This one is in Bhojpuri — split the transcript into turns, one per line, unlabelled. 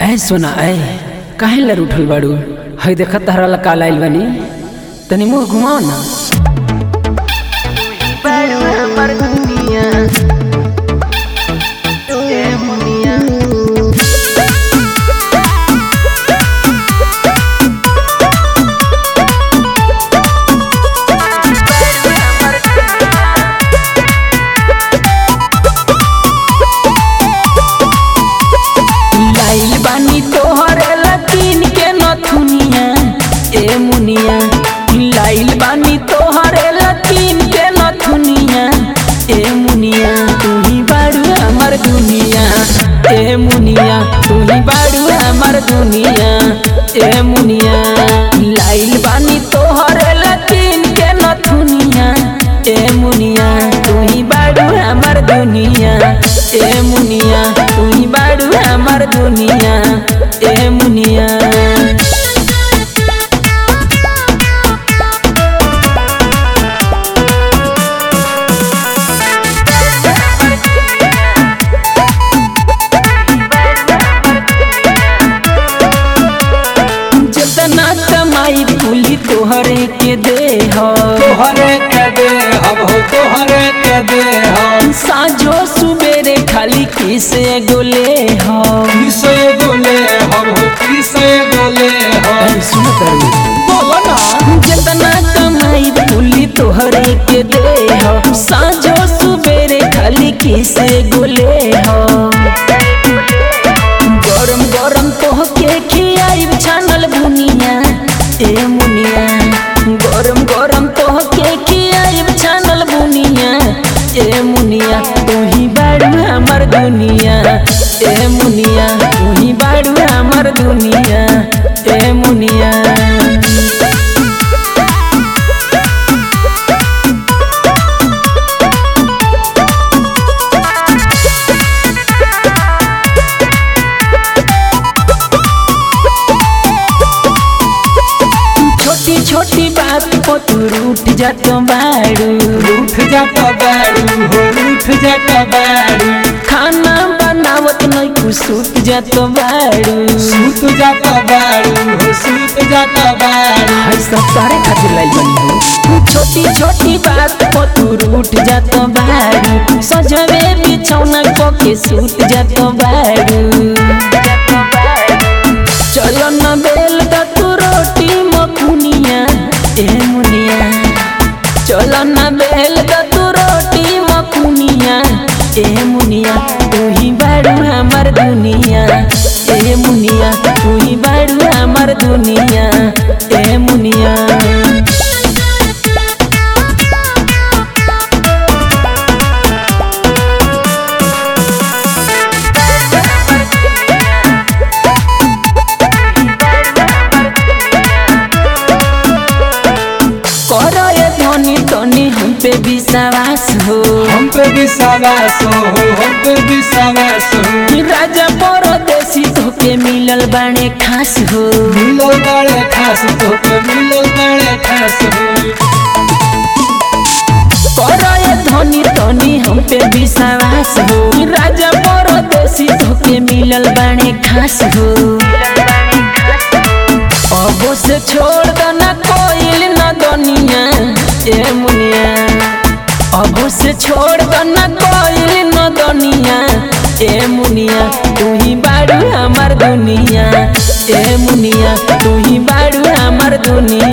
ऐ सोना ऐ काहे लर उठल बाड़ू हई देखत तहरा ला काल आइल बानी तनी मुंह घुमाओ ना लाइल बानी तोहर लतीन के नथुनिया ए मुनिया लाइल बानी तोहर लतीन के नथुनिया ए मुनिया तू ही बाड़ू हमर दुनिया ए मुनिया तू ही बाड़ू हमर दुनिया ए मुनिया लाइल बानी तोहर लतीन के नथुनिया ए मुनिया तू ही बाड़ू हमर दुनिया ए मुनिया तू ही बाड़ू हमर दुनिया ए मुनिया जितना कमाई कुली तोहरे के दे हो
तोहरे के दे हम हो तोहरे के दे हम
साँझो सुबेरे खाली किसे गोले हो
किसे गोले हम हो किसे गोले हम
सुनो तारू
बोलो ना
जितना कमाई कुली तोहरे के दे हो साँझो सुबेरे खाली किसे गोले हो गरम गरम तोहके खियाइब छानल बुनिया ए मुनिया गरम गरम तोहके खियाइब छानल बुनिया ए मुनिया तू ही बाड़ू हमर दुनिया ए मुनिया तू ही बाड़ू हमर दुनिया ए मुनिया छोटी छोटी बात को तू रूठ जात बाड़ू
रूठ जाता बारू हो रूठ जाता बारू
खाना बनावत नहीं कुछ सूत जात बाड़ू
सूत जाता बारू हो सूत जाता बारू
हई सब तारे खातिर लाइल बनी हो छोटी छोटी बात को तू रूठ जात बाड़ू सजवे बिछौना को के सूत जात बाड़ू चलो न बेल दा तू रोटी मकुनिया ए मुनिया चलो न बेल दा तू रोटी मकुनिया ए मुनिया तू ही बाड़ू हमर दुनिया ए मुनिया तू ही बाड़ू हमर दुनिया ए मुनिया करो ये धनी धनी हम पे विश्वास हो
हम पे विश्वास हो हम पे विश्वास हो
राजा परदेसी धोके मिलल बाणे खास हो
मिलो बड़े खास तो पे मिलो बड़े खास हो
करो ये धनी धनी हम पे विश्वास हो राजा परदेसी धोके मिलल बाणे खास हो अब से छोड़ दो ना कोइल ना दुनिया ए मुनिया अब से छोड़ दो ना कोइल ना दुनिया ए मुनिया तू ही बाड़ू हमर दुनिया ए मुनिया तू ही बाड़ू हमर दुनिया